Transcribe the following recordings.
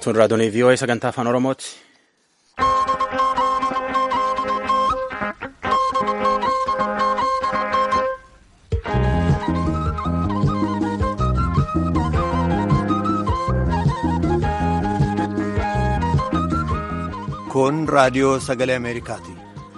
Tun raadiyoo VOA sagantaa afaan Oromooti. Kun raadiyoo sagalee Ameerikaati.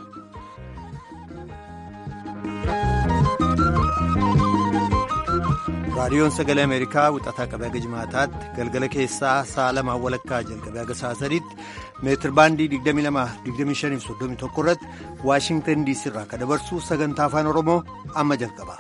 Raadiyoon sagalee Ameerikaa wixataa qabee haga jimaataatti galgala keessaa sa'a lamaan walakkaa jalqabee haga sa'a sadiitti meetir baandii 22-25-31 irratti Waashingtan diisii irraa kan dabarsu sagantaa afaan Oromoo amma jalqaba.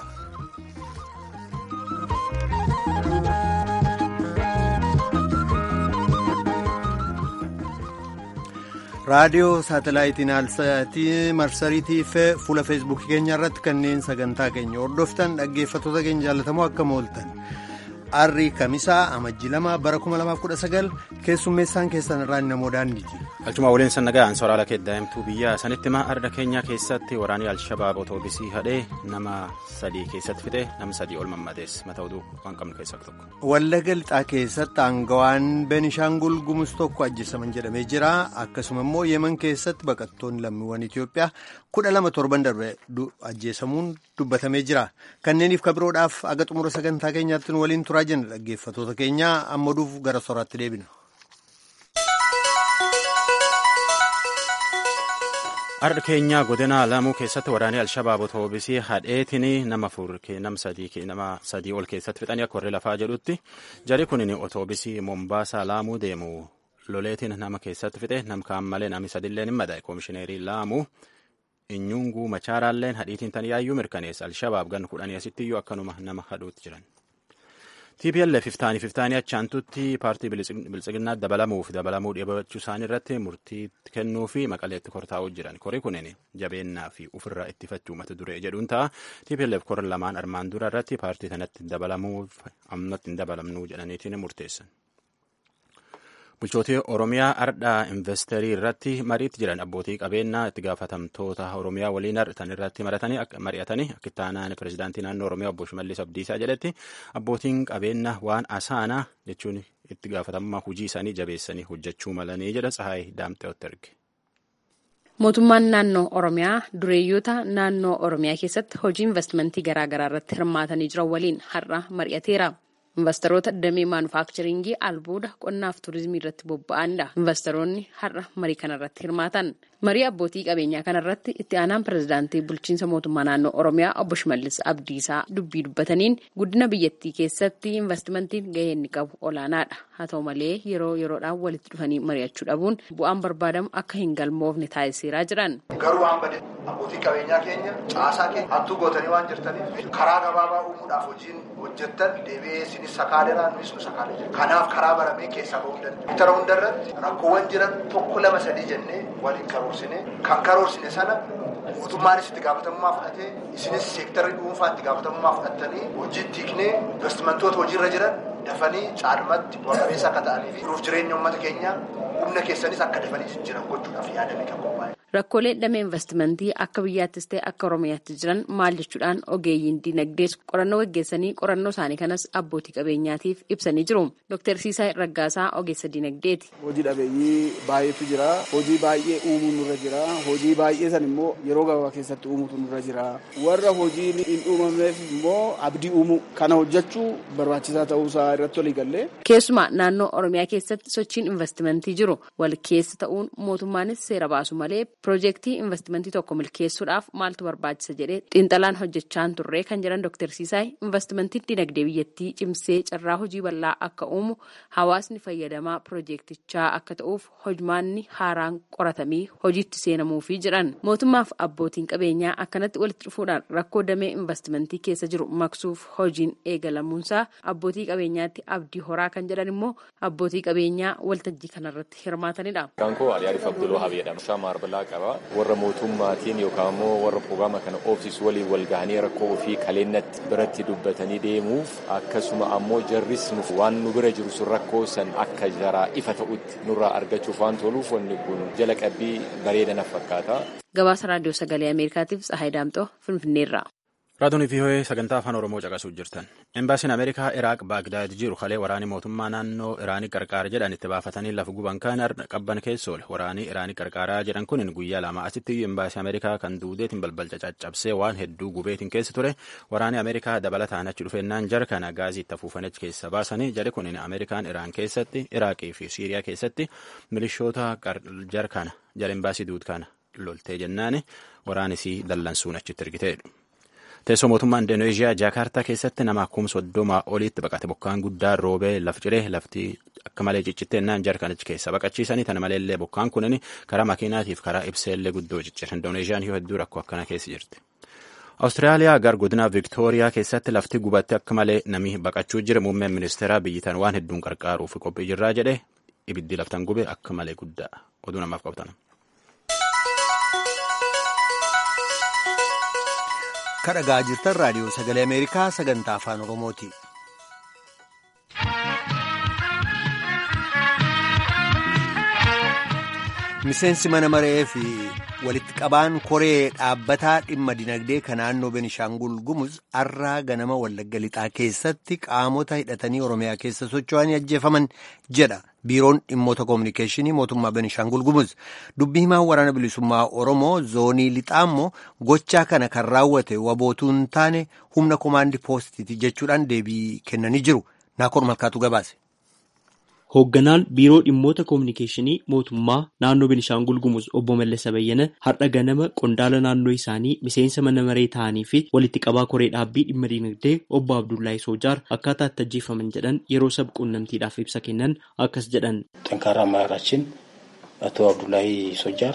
raadiyoo saatalaayitiin marsariitii fi fuula feesbuukii keenya irratti kanneen sagantaa keenya hordoftan dhaggeeffattoota keenya jaallatamoo akkam ooltan arrii kamisaa amajjii lama bara 2019 keessummeessaan keessan irraa namoo daandiiti. Galchuma waliin sannagaan soraala keeddaa'imtuu biyya sanitti ma arda keenyaa keessatti waraanii alshabaab otoobisii hadhee nama sadii keessatti fixee nama sadii ol mammadees mata oduu waan qabnu keessaa tokko. Wallagga lixaa keessatti aangawaan Beenishaangul Gumuz tokko ajjeesaman jedhamee jira. Akkasuma immoo Yemen keessatti baqattoonni lammiiwwan Itoophiyaa kudha lama torban darbe ajjeesamuun dubbatamee jira. Kanneeniif kabiroodhaaf aga xumura sagantaa keenyaatti nu waliin turaa jenna dhaggeeffattoota keenya amma duuf gara soraatti deebina. Arda keenyaa godina lamuu keessatti waraanee Alshabaab otoobisii hadheetiin nama afur nama sadii ol keessatti fixanii akka warri lafaa jedhutti jari kunin otoobisii Mombaasaa laamuu deemu loleetiin nama keessatti fixe nam kaan malee namni sadilleen hin madaa'e koomishineerii laamuu inyunguu machaaraalleen hadhiitiin tan yaayyuu mirkaneessa Alshabaab gan kudhanii asittiyyuu akkanuma nama hadhuutti jiran. TPLF iftaanii iftaanii achaantutti paartii biltsiginnaa dabalamuuf dabalamuu dhibachuu isaanii irratti murtii kennuu fi maqaleetti kortaa'uu jiran kori kunin jabeennaa fi ofirraa ittifachuu mata duree jedhuun ta'a TPLF kora lamaan armaan dura irratti paartii kanatti dabalamuuf ammatti hin dabalamnuu jedhaniitiin murteessan. Bulchootii Oromiyaa ardhaa investeerii irratti mariitti jiran abbootii qabeenyaa itti gaafatamtoota Oromiyaa waliin tan irratti mari'atanii akka itti aanaan pirezidaantii naannoo Oromiyaa obbo Shimallis Abdiisaa jedhetti abbootiin qabeenyaa waan asaanaa jechuun itti gaafatamummaa hojii isaanii jabeessanii hojjechuu malanii jedha Tsahaay Daamteewotti erge. Mootummaan naannoo Oromiyaa dureeyyoota naannoo Oromiyaa keessatti hojii investimentii garaagaraa irratti hirmaatanii jiran waliin har'a mari'ateera. Investoroota damee maanufaakcharingii albuuda qonnaaf turizimii irratti bobba'anidha. Investoroonni har'a marii kanarratti hirmaatan. Marii abbootii qabeenyaa kanarratti itti aanaan pirezidaantii bulchiinsa mootummaa naannoo Oromiyaa obbo Shimallis Abdiisaa dubbii dubbataniin guddina biyyattii keessatti investimentiin gahee inni qabu olaanaadha. Haa ta'u malee yeroo yeroodhaan walitti dhufanii mari'achuu dhabuun bu'aan barbaadamu akka hin galmoofne taasiseeraa jiran. Garuu waan bade abbootii qabeenyaa keenya caasaa keenya hattuu gootanii waan jirtaniif karaa gabaabaa uumuudhaaf hojiin hojjettan deebi'ee isinis sakaaleraan nuyi nu sakaalee jira. Kanaaf karaa baramee keessaa bahuu danda'a. Bitara hundarratti rakkoowwan jiran tokko lama sadii jennee waliin karoorsine kan karoorsine sana mootummaanis itti gaafatamummaa fudhatee isinis seektarii dhuunfaa itti gaafatamummaa fudhattanii hojii tiiknee investimentoota hojiirra jiran dafanii caalmatti bu'a qabeessa akka ta'anii fi jiruuf jireenya uummata keenyaa humna keessanis akka dafanii jiran gochuudhaaf yaadame kan qophaa'e. Rakkoolee damee investimentii akka biyyaattis ta'e akka Oromiyaatti jiran maal jechuudhaan ogeeyyiin dinagdees qorannoo gaggeessanii qorannoo isaanii kanas abbootii qabeenyaatiif ibsanii jiru. Dr. Siisaa Raggaasaa ogeessa dinagdeeti. Hojii dhabeeyyii baay'eetu jira. Hojii baay'ee uumuun nurra jira. Hojii baay'ee san immoo yeroo gabaabaa keessatti uumutu nurra jira. Warra hojiin hin uumamneef immoo abdii uumuu kana hojjechuu barbaachisaa ta'uusaa irratti walii gallee. Keessumaa naannoo Oromiyaa keessatti sochiin investimentii jiru wal keessa ta'uun mootummaanis seera baasu malee Piroojeektii investimentii tokko milkeessuudhaaf maaltu barbaachisa jedhee xiinxalaan hojjechaan turre kan jiran Dr. Siisaay investimentiin dinagdee biyyattii cimsee carraa hojii bal'aa akka uumu hawaasni fayyadamaa piroojeektichaa akka ta'uuf hojmaanni haaraan qoratamii hojiitti seenamuufii jiran mootummaaf abbootiin qabeenyaa akkanatti walitti dhufuudhaan rakkoo damee investimentii keessa jiru maqsuuf hojiin eegalamuunsaa abbootii qabeenyaatti abdii horaa kan jedhan immoo abbootii qabeenyaa waltajjii kanarratti hirmaatanidha. warra mootummaatiin yookaan immoo warra pirogiraama kana oofsisu waliin wal gahanii rakkoo ofii kaleennatti biratti dubbatanii deemuuf akkasuma ammoo jarris nuuf waan nu bira jiru sun rakkoo san akka jaraa ifa ta'utti nurraa argachuuf waan toluuf wanni kun jala qabbii bareedanaaf fakkaata. Gabaasa raadiyoo sagalee Ameerikaatiif Tsahaay Daamxoo Finfinneerraa. Raadiyoon VOA sagantaa afaan Oromoo caqasuuf jirtan. Embaasiin Ameerikaa Iraaq Baagdaad jiru kalee waraanii mootummaa naannoo Iraanii qarqaara jedhan itti baafatanii lafa guban kan qabban keessa oole. Waraanii Iraanii qarqaaraa jedhan kun guyyaa lama asitti iyyuu embaasii Ameerikaa kan duudeetiin balbalcha caccabsee waan hedduu gubeetiin keessa ture. Waraanii Ameerikaa dabalataan achi dhufeennaan jara kana gaazii itti afuufan achi keessa baasanii jari kun Ameerikaan Iraan keessatti Iraaqii fi Siiriyaa keessatti milishoota jara kana jara embaasii duud kana loltee jennaani waraanisii dallansuun achitti ergiteedha. Teessoo mootummaa Indoneeziyaa Jaakaartaa keessatti nama kumsa soddomaa oliitti baqate bokkaan guddaa roobee laf ciree lafti akka malee ciccitteennan jara kana achi keessa baqachiisanii tana maleellee bokkaan kunin karaa makiinaatiif karaa ibseellee guddoo ciccire. Indoneeziyaan yoo hedduu rakkoo akkana keessa jirti. Awustiraaliyaa gar godina Viktooriyaa keessatti lafti gubatti akka malee nami baqachuu jira muummeen ministeeraa biyyitan waan hedduun qarqaaruuf qophii jirraa jedhe ibiddi laftan gube akka malee guddaa oduu namaaf qabatan. kadhagaa jirtan raadiyoo sagalee ameerikaa sagantaa afaan oromooti. miseensi mana maree fi walitti qabaan koree dhaabbataa dhimma dinagdee kan naannoo benishaangul gumuz arraa ganama wallagga lixaa keessatti qaamota hidhatanii oromiyaa keessa socho'anii ajjeefaman jedha biiroon dhimmoota koominikeeshinii mootummaa benishaangul gumuz dubbii himaan waraana bilisummaa oromoo zoonii lixaa immoo gochaa kana kan raawwate wabootuu hin taane humna komaandi poostiiti jechuudhaan deebii kennanii jiru naakoor malkaatu gabaase. Hoogganaan biiroo dhimmoota koominikeeshinii mootummaa naannoo Benishaangul Gumuz obbo Mallasa Bayyana har'a ganama qondaala naannoo isaanii miseensa mana maree ta'anii fi walitti qabaa koree dhaabbii dhimma dinagdee obbo Abdullahi Soojaar akkaataa itti ajjeefaman jedhan yeroo sab quunnamtiidhaaf ibsa kennan akkas jedhan. ጠንካራ አመራራችን አቶ አብዱላሂ ሶጃር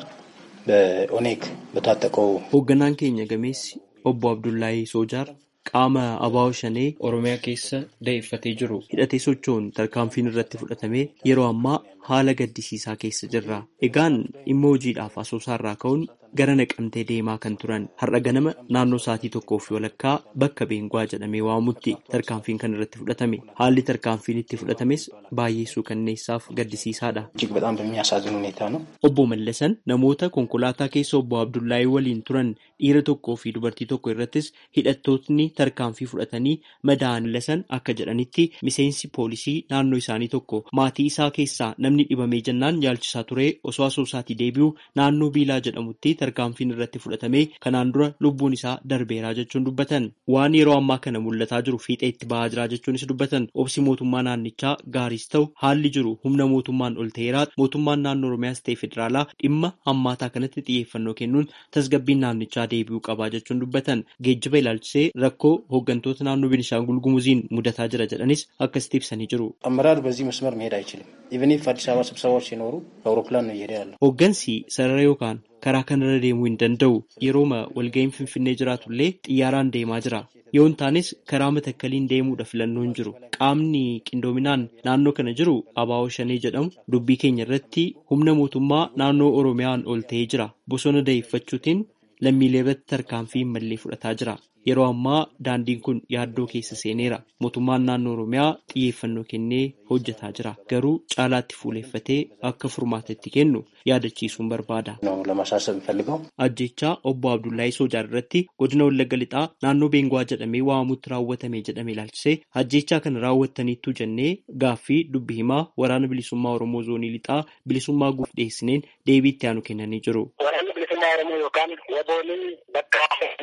በኦኔግ በታጠቀው Hoogganaan keenya gameessi obbo Abdullahi Soojaar qaama abaa'oo shanee Oromiyaa keessa da'eeffatee jiru hidhatee socho'uun tarkaanfiin irratti fudhatamee yeroo ammaa haala gaddisiisaa keessa jirra. Egaan dhimma hojiidhaaf asoosaarraa ka'uun gara naqamtee deemaa kan turan har'a ganama naannoo sa'aatii tokkoo fi walakkaa bakka beenguwaa jedhamee waamamutti tarkaanfiin kan irratti fudhatame haalli tarkaanfiin itti fudhatames baay'ee suukanneessaaf gaddisiisaadha. እጅግ በጣም በሚያሳዝን ሁኔታ ነው። Obbo Mallasan namoota konkolaataa keessa obbo Abdullaahii waliin turan dhiira tokkoo fi dubartii tokko irrattis hidhattootni tarkaanfii fudhatanii madaa'an lasan akka jedhanitti miseensi poolisii naannoo isaanii tokko maatii isaa keessaa namni dhibamee jennaan yaalchisaa ture osoo asoosaatii deebi'u naannoo biilaa jedhamutti tarkaanfiin irratti fudhatamee kanaan dura lubbuun isaa darbeeraa jechuun dubbatan waan yeroo ammaa kana mul'ataa jiru fiixee itti bahaa jira jechuunis dubbatan obsi mootummaa naannichaa gaariis ta'u haalli jiru humna mootummaan ol ta'eeraa mootummaan naannoo oromiyaas ta'e federaalaa dhimma hammaataa kanatti xiyyeeffannoo kennuun tasgabbiin naannichaa deebi'uu qabaa jechuun dubbatan geejjiba ilaalchisee rakkoo hooggantoota naannoo Benishaangul Gumuziin mudataa jira jedhanis akkasitti ibsanii jiru. አመራር በዚህ መስመር መሄድ አይችልም። ኢቨን ኢፍ አዲስ አበባ ስብሰባዎች ሲኖሩ በአውሮፕላን ነው እየሄደ ያለው። Hooggansi sarara yookaan karaa kanarra deemuu hin danda'u yerooma walga'iin finfinnee jiraatullee xiyyaaraan deemaa jira. Yoo hin taanes karaa matakkaliin deemuudha filannoo hin jiru. Qaamni qindoominaan naannoo kana jiru abaa'oo shanee jedhamu dubbii keenya irratti humna mootummaa naannoo Oromiyaan ol ta'ee jira. Bosona da'eeffachuutiin lammiilee irratti tarkaanfii mallee fudhataa jira. Yeroo ammaa daandiin kun yaaddoo keessa seeneera. Mootummaan naannoo Oromiyaa xiyyeeffannoo kennee hojjetaa jira. Garuu caalaatti fuuleeffatee akka furmaata itti kennu yaadachiisuun barbaada. ነው ለማሳሰብ የምፈልገው Ajjechaa obbo Abdullahi Soojaar irratti godina Wallagga Lixaa naannoo Beenguwaa jedhamee waamamutti raawwatame jedhame ilaalchisee ajjechaa kana raawwattaniittu jennee gaaffii dubbi himaa waraana bilisummaa Oromoo zoonii Lixaa bilisummaa guuf dhiyeessineen deebii itti aanu kennanii jiru. Waraanni bilisummaa Oromoo yookaan wabooliin bakka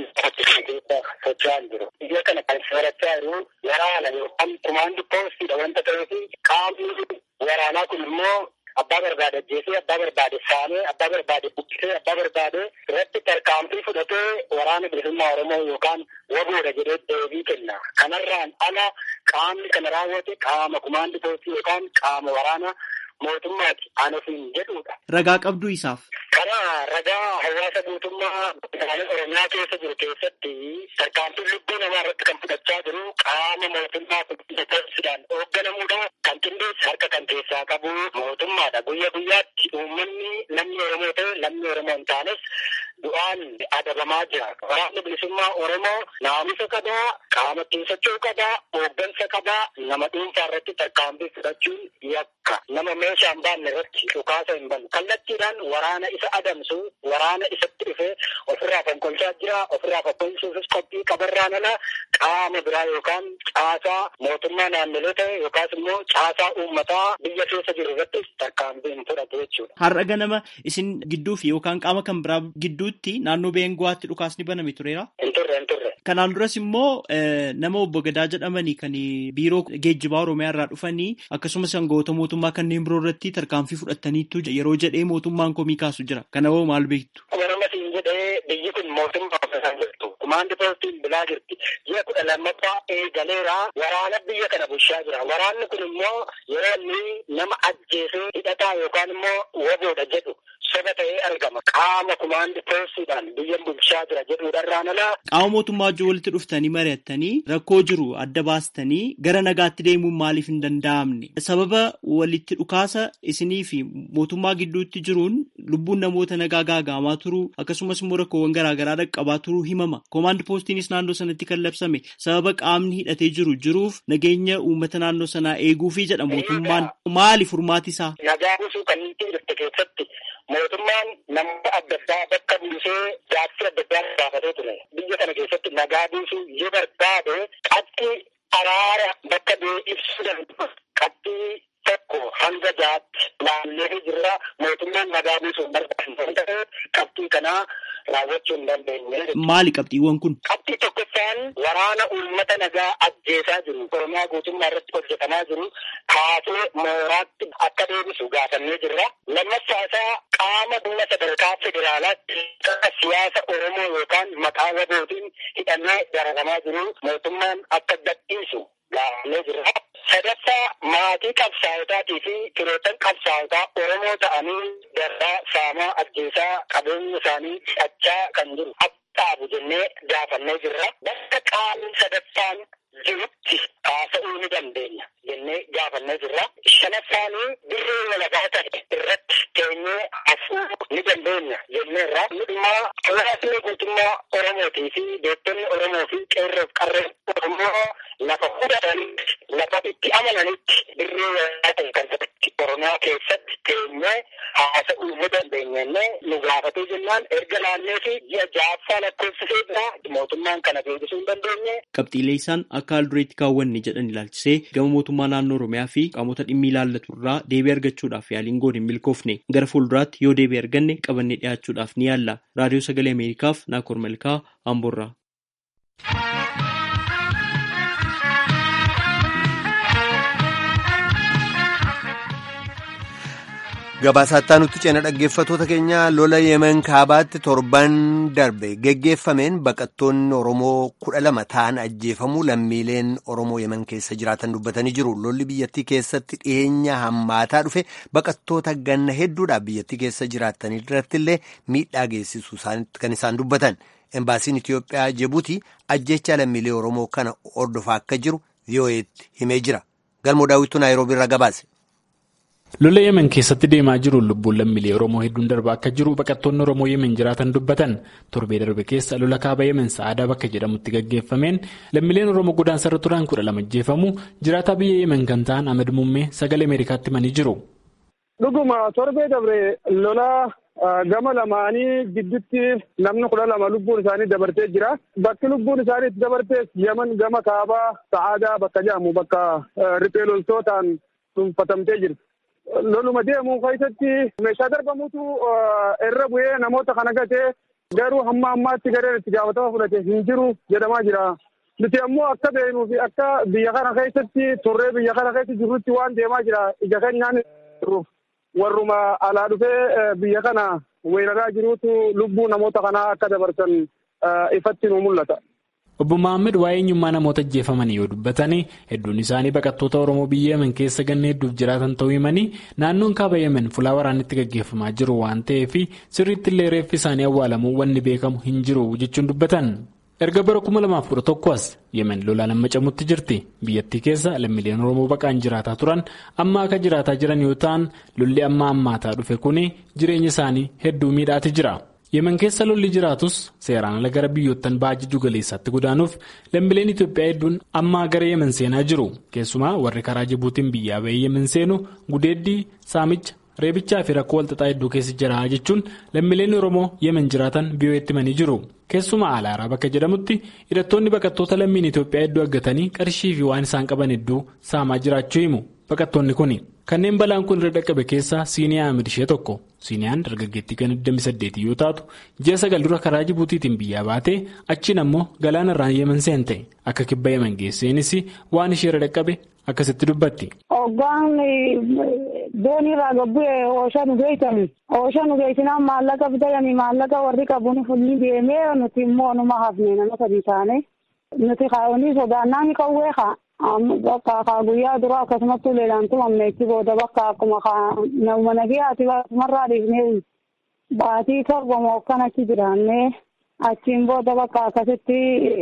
keessa socho'aa jiru. Biyya kana kan soorachaa jiru waraana yookaan kumaandi poostiidha wanta ta'eef qaamni waraanaa kun immoo abbaa barbaade ajjeesee abbaa barbaade saamee abbaa barbaade buqqisee abbaa barbaade irratti tarkaanfii fudhatee waraana bilisummaa Oromoo yookaan waboodha jedhee deebii kenna. Kanarraan ala qaamni kana raawwate qaama kumaandi poostii yookaan qaama waraana mootummaati. Ani ofiin jedhudha. Ragaa qabduu isaaf. Karaa ragaa hawaasa guutummaa naannoo Oromiyaa keessa jiru keessatti tarkaanfiin lubbuu namaa irratti kan fudhachaa jiru qaama mootummaa qulqulleessuudhaan hoogganamuudha. Kan qindeessi harka kan keessaa qabu mootummaadha. Guyya guyyaatti uummanni namni Oromoo ta'e lammii Oromoo hin taanes du'aan adabamaa jira. Waraanni bilisummaa Oromoo naamusa qabaa, qaama ittiin socho'uu qabaa, hooggansa qabaa, nama dhuunfaa irratti tarkaanfii fudhachuun yakka. Nama meeshaa hin baanne irratti dhukaasa hin banne. Kallattiidhaan waraana isa adamsu, waraana isatti dhufee ofirraa fonkolchaa jira. Ofirraa fonkolchuufis qophii qabarraan ala qaama biraa yookaan caasaa mootummaa naannolee ta'e yookaas immoo caasaa uummataa biyya keessa jiru irratti tarkaanfii hin fudhatu jechuudha. Har'a ganama isin gidduu fi yookaan qaama kan biraa gidduutti naannoo Beenguwaatti dhukaasni baname tureera. Hin turre hin turre. Kanaan duras immoo nama obbo Gadaa jedhamanii kan biiroo geejjibaa Oromiyaa irraa dhufanii akkasumas aangawoota mootummaa kanneen biroo irratti tarkaanfii fudhataniitu yeroo jedhee mootummaan komii kaasu jira. Kana hoo maal beektu? Warama siin jedhee biyyi kun mootummaa ofirraa jirtu. Kumaandi poostiin bulaa jirti. Ji'a kudha lammaffaa eegaleera. Waraana biyya kana bulchaa jira. Waraanni kun immoo yeroo inni nama ajjeesee hidhataa yookaan immoo waboodha jedhu soba ta'ee argama. Qaama kumaandi poostiidhaan biyya bulchaa jira jedhuudhaan alaa. Qaama mootummaa wajjin walitti dhuftanii mari'attanii rakkoo jiru adda baastanii gara nagaatti deemuun maaliif hin danda'amne? Sababa walitti dhukaasa isinii fi mootummaa gidduutti jiruun lubbuun namoota nagaa gaagaamaa turuu akkasumas immoo rakkoowwan garaagaraa dhaqqabaa turuu himama. Koomaand poostiinis naannoo sanatti kan labsame sababa qaamni hidhatee jiru jiruuf nageenya uummata naannoo sanaa eeguufi jedha mootummaan maali furmaati isaa? Nagaa buusuu kan inni jirte keessatti mootummaan namoota adda addaa bakka buusee gaaffii adda addaa gaafatee ture. Biyya kana keessatti nagaa buusuu yoo barbaade qabxii araara bakka bu'ee ibsuu danda'u qabxii tokko hanga jaatti naannoo jirra mootummaan nagaa buusuu barbaachisan ta'e qabxii kanaa raawwachuu hin dandeenye. Maali qabxiiwwan kun? Qabxii tokkoffaan waraana uummata nagaa ajjeesaa jiru Oromiyaa guutummaa irratti hojjetamaa jiru kaasee mooraatti akka deebisu gaafannee jirra. Lammaffaa isaa qaama dhimma sadarkaa federaalaatti siyaasa Oromoo yookaan maqaa wabootiin hidhamee dararamaa jiru mootummaan akka gadhiisu gaafannee jirra. Sadaffaa maatii qabsaa'otaatii fi firootan qabsaa'otaa Oromoo ta'anii darraa saamaa ajjeesaa qabeenya isaanii hidhachaa kan jiru dhaabu jennee gaafannee jirra. Bakka qaamni sadaffaan jirutti haasa'uu ni dandeenya jennee gaafannee jirra. Shanaffaanii dirree walabaa ta'e irratti teenyee hafuu ni dandeenya jenneerra. Dhimmaa hawaasni guutummaa Oromootii fi beektonni Oromoo fi qeerroof qarreen Oromoo lafa fudhatanitti lafa itti amananitti dirree walabaa ta'e kan ta'etti Oromiyaa keessatti teenyee haasa'uu ni dandeenya jennee nu gaafatee jennaan erga naannee fi ji'a ja'affaa lakkoofsisee jira mootummaan kana deebisuu hin dandeenye. Qabxiilee isaan akka haal dureetti kaawwanne jedhan ilaalchisee gama mootummaa naannoo Oromiyaa fi qaamota dhimmi ilaallatu irraa deebii argachuudhaaf yaaliin goone hin milkoofne gara fuulduraatti yoo deebii arganne qabannee dhiyaachuudhaaf ni yaalla. Raadiyoo Sagalee Ameerikaaf Naakoor Malkaa Amboorraa. Gabaasaa nutti ceena dhaggeeffatoota keenya lola yemen kaabaatti torban darbe geggeeffameen baqattoonni Oromoo kudha lama ta'an ajjeefamuu lammiileen Oromoo yemen keessa jiraatan dubbatanii jiru. Lolli biyyattii keessatti dhiyeenya hammaataa dhufe baqattoota ganna hedduudhaaf biyyattii keessa jiraatan irratti illee miidhaa geessisu kan isaan dubbatan. Embaasiin Itiyoophiyaa Jibuutii ajjecha lammiilee Oromoo kana hordofaa akka jiru VOA'tti himee jira. Galmoo daawwituu Naayiroobii irraa gabaase. Lola Yemen keessatti deemaa jiru lubbuun lammiilee Oromoo hedduun darbaa akka jiru baqattoonni Oromoo Yemen jiraatan dubbatan torbee darbe keessa lola kaaba Yemen sa'aadaa bakka jedhamutti gaggeeffameen lammiileen Oromoo godaansarra turan kudha lama ajjeefamu jiraataa biyya Yemen kan ta'an Ahmed Muummee sagalee Ameerikaatti himanii jiru. Dhuguma torbee dabre lola gama lamaanii gidduutti namni kudha lama lubbuun isaanii dabartee jira. Bakki lubbuun isaanii itti dabartees Yemen gama kaabaa sa'aadaa bakka jedhamu bakka riphee loltootaan dhuunfatamtee jirti. loluma deemu keessatti meeshaa darbamutu irra bu'ee namoota kana gatee garuu hamma ammaatti gareen itti gaafatama fudhate hin jiru jedhamaa jira. Nuti ammoo akka beeknuu fi akka biyya kana keessatti turree biyya kana keessa jirrutti waan deemaa jira ija keenyaan warruma alaa dhufee biyya kana weeraraa jirutu lubbuu namoota kanaa akka dabarsan ifatti nu mul'ata. Obbo Maammed waa'ee eenyummaa namoota ajjeefamanii yoo dubbatan hedduun isaanii baqattoota Oromoo biyya Yemen keessa ganna hedduuf jiraatan ta'uu himanii naannoon kaaba Yemen fulaa waraannitti gaggeeffamaa jiru waan ta'eef sirriitti illee reeffi isaanii awwaalamuu wanni beekamu hin jiru jechuun dubbatan. erga bara 2011 as yemen lolaan amma camutti jirti biyyattii keessa lammiileen oromoo baqaan jiraataa turan amma akka jiraataa jiran yoo ta'an lolli amma ammaataa dhufe kun jireenya isaanii hedduu miidhaati jira. yemen keessa lolli jiraatus seeraan ala gara biyyoottan ba'a jiddu galeessaatti godaanuuf lammiileen Itoophiyaa hedduun ammaa gara yemen seenaa jiru keessumaa warri karaa jibuutiin biyyaa bahee yemen seenu gudeeddii saamicha reebichaa fi rakkoo walxaxaa hedduu keessa jira jechuun lammiileen oromoo yemen jiraatan biyyootti himanii jiru keessumaa alaaraa bakka jedhamutti hidhattoonni baqattoota lammiin Itoophiyaa hedduu argatanii qarshii fi waan isaan qaban hedduu saamaa jiraachuu himu baqattoonni kun kanneen balaan kun irra dhaqqabe keessaa siiniyaa amid ishee tokko. siiniyaan dargaggeettii kan 28 yoo taatu ji'a sagal dura karaa jibuutiitiin biyyaa baatee achiin ammoo galaana irraan yemen seente akka kibba yemen geesseenis waan ishee irra dhaqqabe akkasitti dubbatti. Hoggaan doonii irraa gabbu'e ooshaa nu geessani. Ooshaa nu geessinaan maallaqa bitayanii maallaqa warri qabuun fulli deemee nuti immoo numa hafne nama sadii taane. Nuti kaa'uunii sodaannaan qawwee kaa. Bakka kaa guyyaa dura akkasumatti uleelaan tumamne itti booda bakka akkuma kaa nama nagayaati akkasumarraa dhiifnee baatii torba moo akkanatti jiraannee achiin booda bakka akkasitti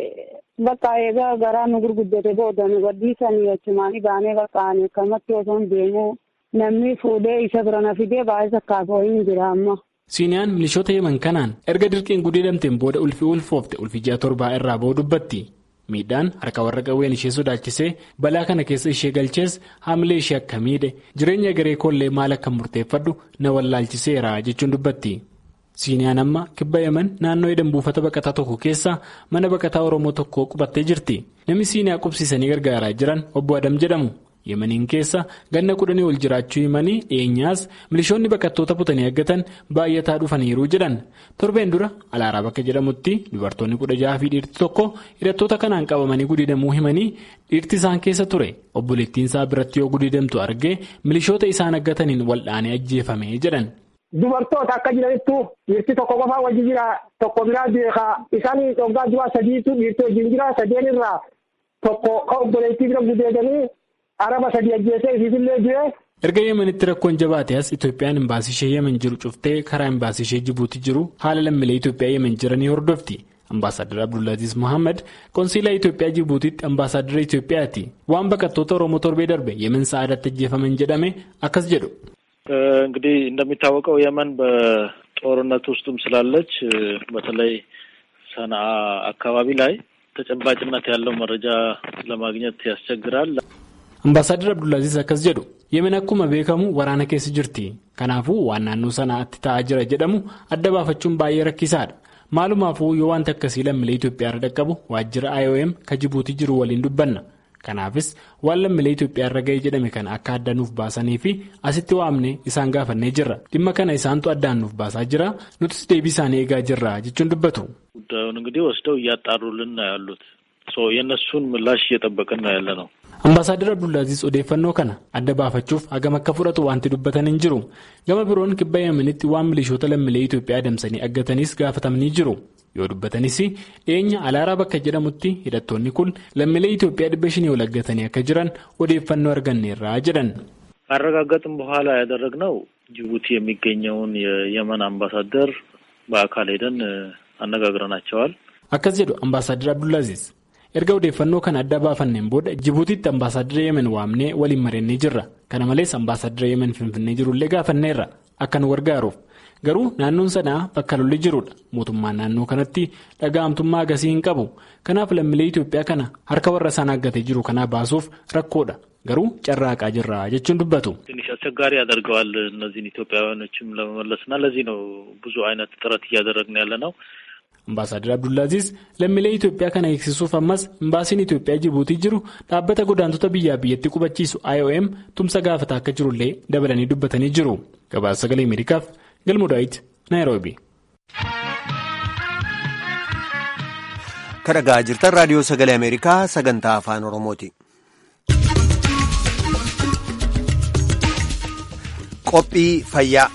bakka eegaa garaa nu gurguddate booda nu gadhiisanii achumaan baanee bakka ani akkamatti osoo hin deemu namni fuudhee isa bira na fidee baay'ee sakkaafoo hin jira amma. Siiniyaan milishoota yeman kanaan erga dirqiin gudeedamteen booda ulfi ulfoofte ulfi ji'a torbaa irraa ba'uu dubbatti. miidhaan harka warra qawween ishee sodaachisee balaa kana keessa ishee galchees haamilee ishee akka miidhe jireenya garee koollee maal akka murteeffadhu na wallaalchiseera jechuun dubbatti. siiniyaan amma kibba yemen naannoo edam buufata baqataa tokko keessa mana baqataa oromoo tokko qubattee jirti namni siiniyaa qubsiisanii gargaaraa jiran obbo adam jedhamu yemeniin keessa ganna kudhanii ol jiraachuu himanii dhiyeenyaas milishoonni baqattoota butanii eeggatan baay'ataa dhufaniiru jedhan torbeen dura alaaraa bakka jedhamutti dubartoonni kudha jaha fi dhiirti tokko hidhattoota kanaan qabamanii gudeedamuu himanii dhiirti isaan keessa ture obboleettiin isaa biratti yoo gudeedamtu argee milishoota isaan eeggataniin wal'aanee ajjeefame jedhan. Dubartoota akka jiranittu dhiirti tokko qofaa wajji jira tokko biraa beekaa isaan dhoggaa du'a sadiitu dhiirti wajjin jira sadeen irraa tokko obboleettii bira gudeedanii araba sadii ajjeesee isiisillee jire. erga yemenitti rakkoon jabaate as itoophiyaan imbaasii ishee yemen jiru cuftee karaa imbaasii ishee jibuuti jiru haala lammiilee itoophiyaa yemen jiranii hordofti ambaasaadar abdullaaziz mohaammed konsiilaa itoophiyaa jibuutitti ambaasaadara itoophiyaati waan baqattoota oromoo torbee darbe yemen sa'aadatti ajjeefaman jedhame akkas jedhu. እንግዲህ እንደሚታወቀው የመን በጦርነት ውስጥም ስላለች በተለይ ሰንዓ አካባቢ ላይ ተጨባጭነት ያለው መረጃ ለማግኘት ያስቸግራል። ambaasaadar abdullaaziz akkas jedhu yemen akkuma beekamu waraana keessa jirti kanaafuu waan naannoo sanaatti ta'aa jira jedhamu adda baafachuun baay'ee rakkisaadha maalumaafuu yoo wanti akkasii lammiilee itoophiyaa irra dhaqqabu waajjira iom ka jibuutii jiru waliin dubbanna kanaafis waan lammiilee itoophiyaa irra ga'ee jedhame kana akka adda nuuf baasanii fi asitti waamne isaan gaafannee jirra dhimma kana isaantu addaan nuuf baasaa jira nutis deebii isaanii eegaa jirra jechuun dubbatu. ጉዳዩን እንግዲህ ወስደው እያጣሩልን ነው ያሉት የእነሱን ምላሽ እየጠበቅን ነው ያለ ነው። ambaasaadar abdullaaziz odeeffannoo kana adda baafachuuf hagam akka fudhatu wanti dubbatan hin jiru gama biroon kibba yemenitti waan milishoota lammiilee itoophiyaa adamsanii aggataniis gaafatamanii jiru yoo dubbatanis dhiyeenya alaaraa bakka jedhamutti hidhattoonni kun lammiilee itoophiyaa dhibba shanii ol aggatanii akka jiran odeeffannoo arganneerraa jedhan. ካረጋገጥም በኋላ ያደረግነው ጅቡቲ የሚገኘውን የየመን አምባሳደር በአካል ሄደን አነጋግረናቸዋል። akkas jedhu ambaasaadar abdullaaziz erga odeeffannoo kana adda baafanneen booda jibuutiitti ambaasaadara yemen waamnee waliin mari'annee jirra kana malees ambaasaadara yemen finfinnee jirullee gaafanneerra akka nu gargaaruuf garuu naannoon sanaa bakka lolli jirudha mootummaan naannoo kanatti dhaga'amtummaa agasii hin qabu kanaaf lammiilee itoophiyaa kana harka warra isaan aggatee jiru kanaa baasuuf rakkoodha garuu carraaqaa jirra jechuun dubbatu. ትንሽ አስቸጋሪ ያደርገዋል እነዚህን ኢትዮጵያውያኖችም ለመመለስና ለዚህ ነው ብዙ አይነት ጥረት እያደረግን ያለ ነው። ambaasaadar abdullaaziz lammiilee itoophiyaa kana eegsisuuf ammas imbaasiin itoophiyaa jibuutii jiru dhaabbata godaantota biyyaa biyyatti qubachiisu iom tumsa gaafata akka jirullee dabalanii dubbatanii jiru gabaasa sagalee ameerikaaf galmudaayit naayiroobi. kadhagaa jirtan raadiyoo sagalee ameerikaa sagantaa afaan oromooti. qophii fayyaa.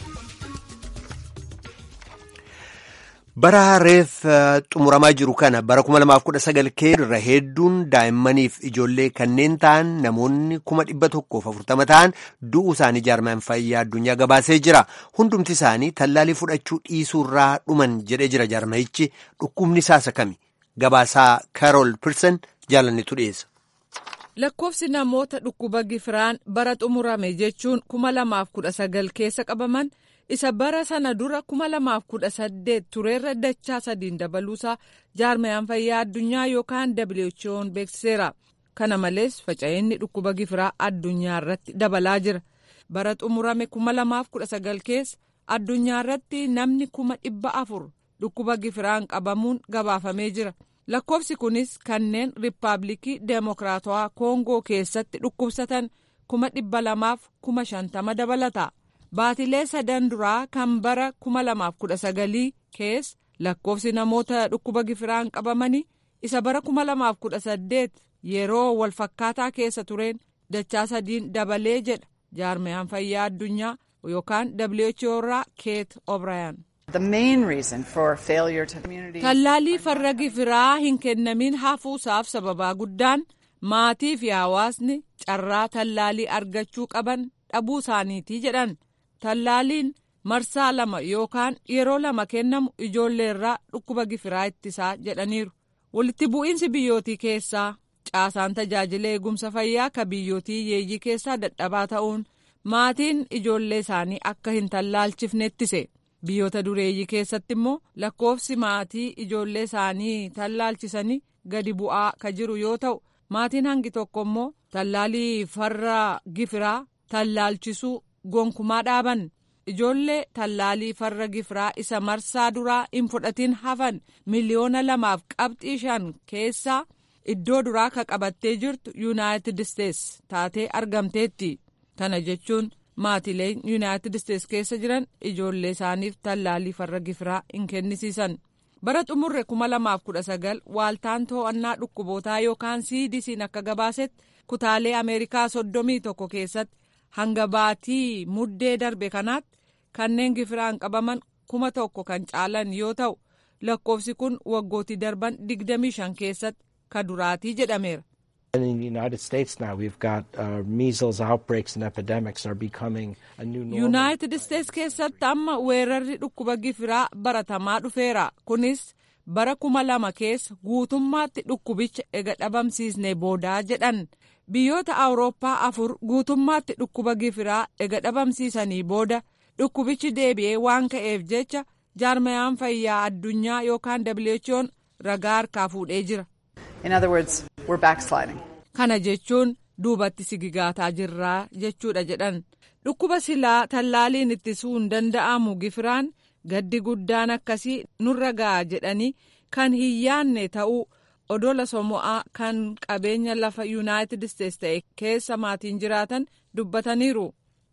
bara reef xumuramaa jiru kana bara 2019 keessa hedduun daa'immaniif ijoollee kanneen ta'an namoonni 140 ta'an du'uu isaanii jaarmaan fayyaa addunyaa gabaasee jira hundumti isaanii tallaalii fudhachuu dhiisuurraa dhuman jedhee jira jaarmayichi dhukkubni isaasa kami Gabaasaa Karool Pirsen jaalannitu dhiyeessa. Lakkoofsi namoota dhukkuba gifiraan bara xumurame jechuun kuma lamaaf kudha sagal keessa qabaman isa bara sana dura kuma lamaaf kudha saddeet tureerra dachaa sadiin dabaluusaa jaarmayaan fayyaa addunyaa yookaan WHO'n beeksiseera. Kana malees faca'inni dhukkuba gifiraa addunyaa irratti dabalaa jira. Bara xumurame kuma lamaaf kudha sagal keessa addunyaa irratti namni kuma dhibba afur dhukkuba gifiraan qabamuun gabaafamee jira. lakkoofsi kunis kanneen riippaabilikii deemokiraatawaa koongoo keessatti dhukkubsatan kuma dhibba lamaaf kuma shantama dabalata baatilee sadan duraa kan bara kuma lamaaf kudha sagalii keessa lakkoofsi namoota dhukkuba gifiraan qabamanii isa bara kuma lamaaf kudha saddeet yeroo walfakkaataa keessa tureen dachaa sadiin dabalee jedha jaarmayaan fayyaa addunyaa yookaan WHO irraa keet obrayaan. Tallaalii farra gifiraa hin kennamin hafuusaaf sababaa guddaan maatii fi hawaasni carraa tallaalii argachuu qaban dhabuu isaaniitii jedhan. Tallaaliin marsaa lama yookaan yeroo lama kennamu ijoolleerraa dhukkuba gifiraa ittisaa jedhaniiru. Walitti bu'iinsi biyyootii keessaa caasaan tajaajila eegumsa fayyaa ka biyyootii yeeyyii keessaa dadhabaa ta'uun maatiin ijoollee isaanii akka hin tallaalchifne ittise. biyyoota dureeyyii keessatti immoo lakkoofsi maatii ijoollee isaanii tallaalchisanii gadi bu'aa ka jiru yoo ta'u maatiin hangi tokko immoo tallaalii farra gifiraa tallaalchisuu gonkumaa dhaaban ijoollee tallaalii farra gifiraa isa marsaa duraa hin fudhatin hafan miliyoona lamaaf qabxii shan keessaa iddoo duraa ka qabattee jirtu yuunaayitid isteets taatee argamteetti kana jechuun. maatileen yuunaayitid isteets keessa jiran ijoollee isaaniif tallaalii farra gifiraa hin kennisiisan bara xumurre kuma lamaaf kudha sagal waaltaan to'annaa dhukkubootaa yookaan cdc'n akka gabaasetti kutaalee ameerikaa soddomii tokko keessatti hanga baatii muddee darbe kanaatti kanneen gifiraan qabaman kuma tokko kan caalan yoo ta'u lakkoofsi kun waggootii darban digdamii shan keessatti ka duraatii jedhameera. In the United States now, we've got uh, measles outbreaks and epidemics are becoming a new normal. Yuunaayitid Isteets keessatti amma weerarri dhukkuba gifiraa baratamaa dhufeera. Kunis bara kuma lama keessa guutummaatti dhukkubicha ega dhabamsiisne boodaa jedhan. Biyyoota Awurooppaa afur guutummaatti dhukkuba gifiraa ega dhabamsiisanii booda dhukkubichi deebi'ee waan ka'eef jecha jaarmayaan fayyaa addunyaa yookaan WHO'n ragaa harkaa fuudhee jira. In other words, we're backsliding. Kana jechuun duubatti sigigaataa jirraa jechuudha jedhan. Dhukkuba silaa tallaaliin ittisuu hin danda'amu gifiraan gaddi guddaan akkasii nurra ga'a jedhanii kan hin yaanne ta'uu odola somo'aa kan qabeenya lafa yuunaayitid isteets ta'e keessa maatiin jiraatan dubbataniiru.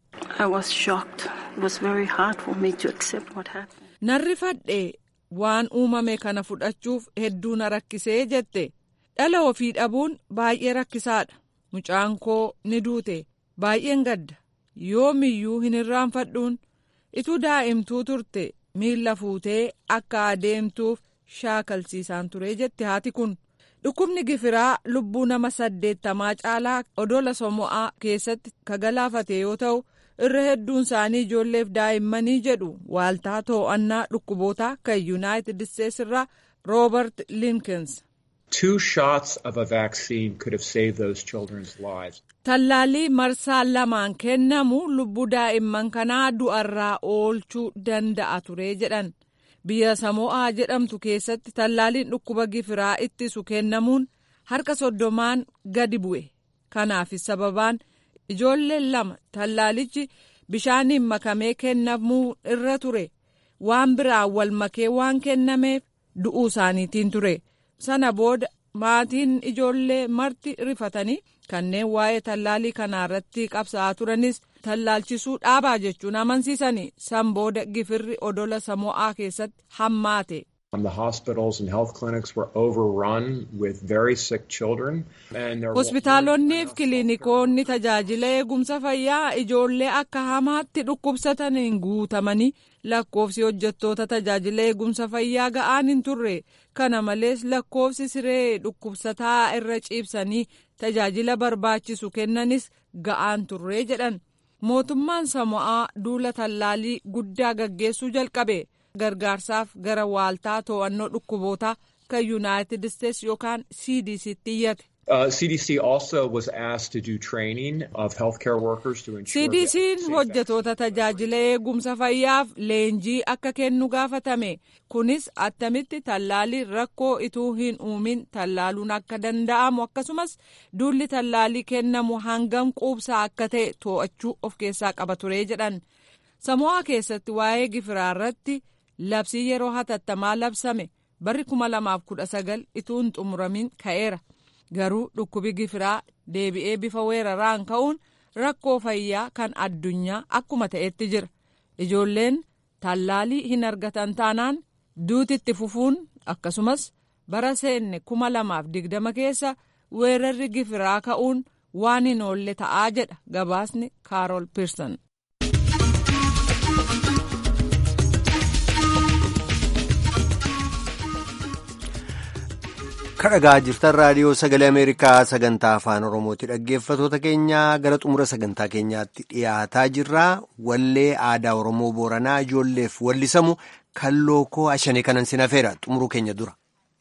Narri fadhee waan uumame kana fudhachuuf hedduu na rakkisee jette. dhala ofii dhabuun baay'ee rakkisaadha mucaan koo ni duute baay'een gadda yoomiyyuu hin irraanfadhuun ituu daa'imtuu turte miilla fuutee akka adeemtuuf shaakalsiisaan ture jette haati kun dhukkubni gifiraa lubbuu nama saddeettamaa caalaa odola somo'aa keessatti ka galaafate yoo ta'u irra hedduun isaanii ijoolleef daa'immanii jedhu waaltaa too'annaa dhukkubootaa kan yuunaayitid isteets irraa roobert linkins. Two shots of a vaccine could have saved those children's lives. Tallaalii marsaa lamaan kennamu lubbuu daa'imman kanaa du'arraa oolchuu danda'a ture jedhan. Biyya Samo'aa jedhamtu keessatti tallaaliin dhukkuba gifiraa ittisu kennamuun harka soddomaan gadi bu'e. Kanaafis sababaan ijoolleen lama tallaalichi bishaaniin makamee kennamuu irra ture. Waan biraan wal makee waan kennameef du'uu isaaniitiin ture. sana booda maatiin ijoollee marti rifatanii kanneen waa'ee tallaalii kanaa irratti qabsa'aa turanis tallaalchisuu dhaabaa jechuun amansiisanii san booda gifirri odola samo'aa keessatti hammaate. The hospitals and health clinics were overrun with very sick children. Hospitaalonni fi kiliinikoonni tajaajila eegumsa fayyaa ijoollee akka hamaatti dhukkubsataniin guutamanii lakkoofsi hojjettoota tajaajila eegumsa fayyaa ga'aan hin turre. Kana malees lakkoofsi siree dhukkubsataa irra ciibsanii tajaajila barbaachisu kennanis ga'aan turre jedhan. Mootummaan Samo'aa duula tallaalii guddaa gaggeessuu jalqabe. gargaarsaaf gara waaltaa to'annoo dhukkubootaa akka yuunaayitid isteetsi yookaan cdctti iyyate. Uh, CDC also was asked to do training of healthcare workers to ensure. CDC'n hojjetoota tajaajila eegumsa fayyaaf leenjii akka kennu gaafatame kunis attamitti tallaalii rakkoo ituu hin uumin tallaaluun akka danda'amu akkasumas duulli tallaalii kennamu hangam quubsaa akka ta'e to'achuu of keessaa qaba ture jedhan samo'aa keessatti waa'ee gifiraa irratti labsii yeroo hatattamaa labsame barri 2019 ituu hin xumuramin ka'eera. garuu dhukkubi gifiraa deebi'ee bifa weeraraan ka'uun rakkoo fayyaa kan addunyaa akkuma ta'etti jira ijoolleen tallaalii hin argatan taanaan duutitti fufuun akkasumas bara seenne kuma lamaaf digdama keessa weerarri gifiraa ka'uun waan hin oolle ta'aa jedha gabaasni kaarool piirsan. kadhagaa jirtan raadiyoo sagalee ameerikaa sagantaa afaan oromooti dhaggeeffatoota keenya gara xumura sagantaa keenyaatti dhiyaataa jirra wallee aadaa oromoo booranaa ijoolleef wallisamu kan lookoo ashanii kanan sinafeera xumuruu keenya dura.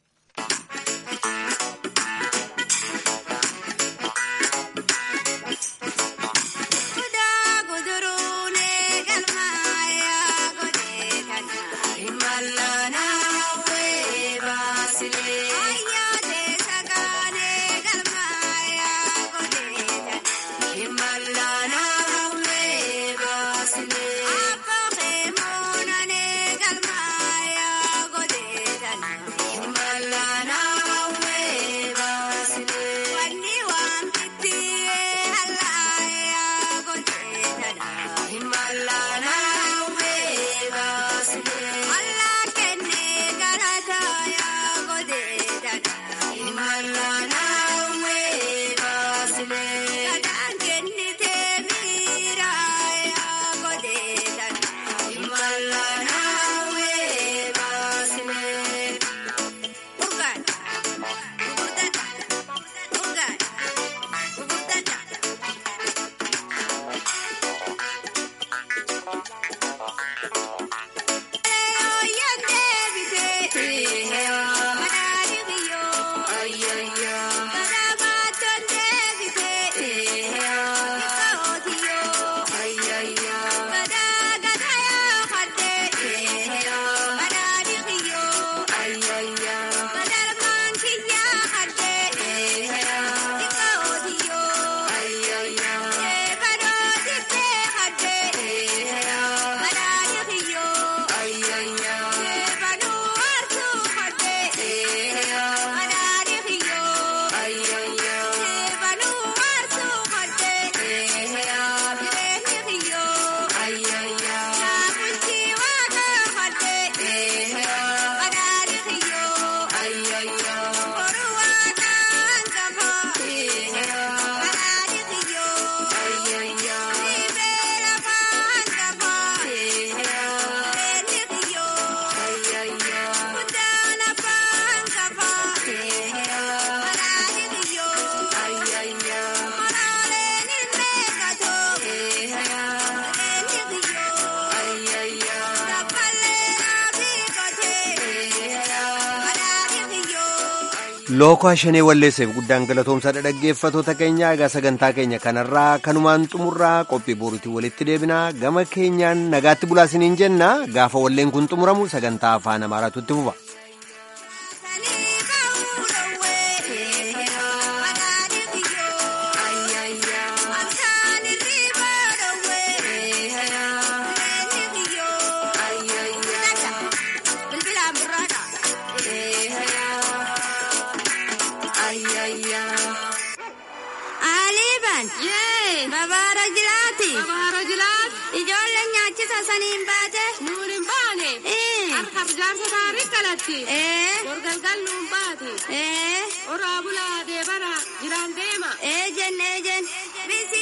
lookoo shanee walleesseef guddaan galatoomsaadha dhaggeeffatoota keenya egaa sagantaa keenya kanarraa kanumaan xumurraa qophii boruutiin walitti deebinaa gama keenyaan nagaatti bulaasiniin jenna gaafa walleen kun xumuramu sagantaa afaan amaaraatu itti fufa. Babaara jilaati. Babaara jilaati. Ijoolleen nyaachisa saniin baate. Nuun hin baane. Harka jaarsa taarii kalatti. Gorgalgal nuun baate. Oraa bulaa deebara jiraan deema. Eejen eejen. Bisi